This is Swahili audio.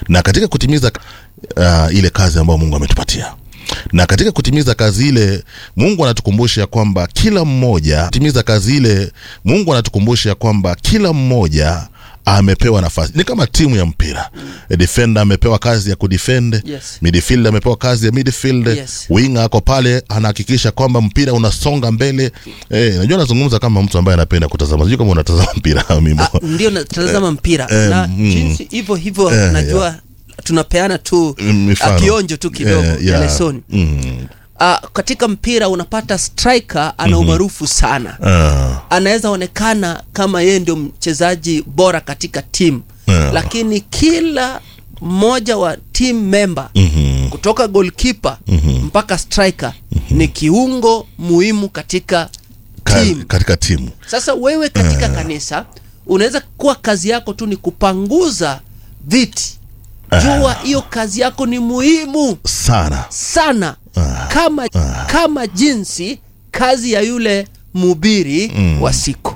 na katika kutimiza uh, ile kazi ambayo mungu ametupatia na katika kutimiza kazi ile mungu anatukumbusha kwamba kila mmoja timiza kazi ile mungu anatukumbusha kwamba kila mmoja amepewa nafasi ni kama timu ya mpira mm. defender amepewa kazi ya kudefend Yes. midfield amepewa kazi ya midfield Yes. winga ako pale anahakikisha kwamba mpira unasonga mbele eh, najua nazungumza kama mtu ambaye anapenda kutazama sijui kama unatazama mpira mimo Ah, ndio natazama mpira eh, na mm. jinsi hivyo hivyo Eh, najua tunapeana tu Mifano. ah, kionjo tu kidogo Eh, ya yeah. lesoni mm. uh, katika mpira unapata striker ana umaarufu sana ah, anaweza onekana kama yeye ndio mchezaji bora katika timu Yeah. lakini kila mmoja wa team member mhm, kutoka goalkeeper mpaka striker ni kiungo muhimu katika ka- team katika timu sasa wewe katika kanisa unaweza kuwa kazi yako tu ni kupanguza viti jua hiyo kazi yako ni muhimu sana sana kama kama jinsi kazi ya yule mhubiri wa siku